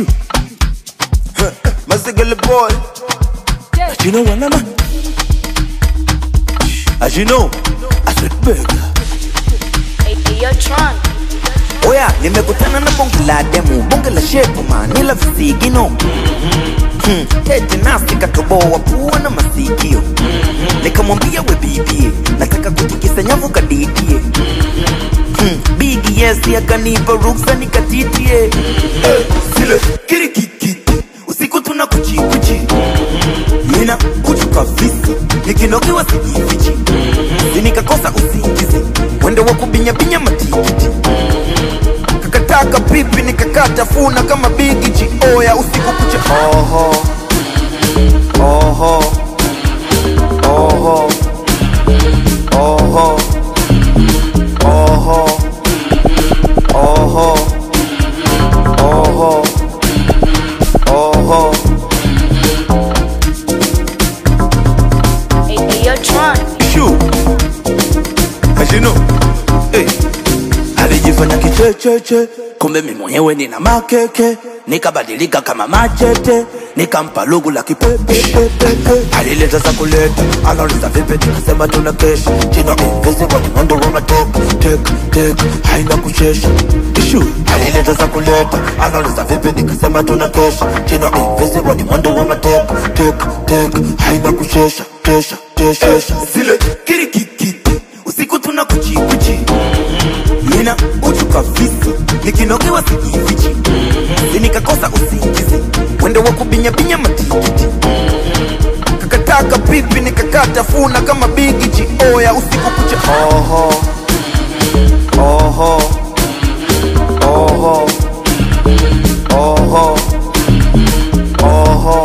Shoo. Huh. Masigala boy. As you know, what I'm As you know, I said burger. Hey, hey, yo, Tron. Oya, nimekutana na bonge la demu, bonge la shepu manila visigino hmm. Tete nasi katoboa pua na masikio Nikamwambia we bibie, nataka kutikisa nyavu kadidie hmm. Bigi yes akanipa ruksa nikatitie eh, Sile kirikikiti, usiku tuna kuchikuchi Nina kuchu kabisa, nikinogewa sijifichi Sinikakosa usingizi, wende wa kubinyabinya matikiti kakataka pipi nikakata funa kama bigichi oya usiku kucha oho oho oho oho oho oho oho oho Hey, hey, yo, Tron. Shoo. As you know, hey. alijifanya kichecheche kumbe mi mwenyewe nina makeke nikabadilika kama machete nikampa lugu la kipepepepepe alileta za kuleta anauliza vipi nikasema tuna kesha jina invisible ni mwendo wa tek tek tek haina kuchesha Ishu alileta za kuleta anauliza vipi nikasema tuna kesha jina invisible ni mwendo wa tek tek tek haina kuchesha kesha kesha zile kirikikiti usiku tuna kuchikuchi nina uchu kabisa nikinogewa sijifichi sinikakosa usingizi wende wa kubinyabinya matikiti kakataka pipi nikakata funa kama bigichi oya usiku kucha oho oho oho oho oho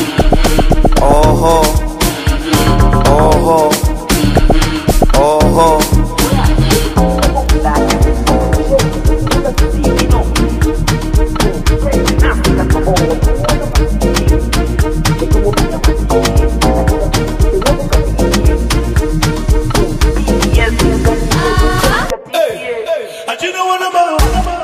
oho oho oho I you know what I'm about.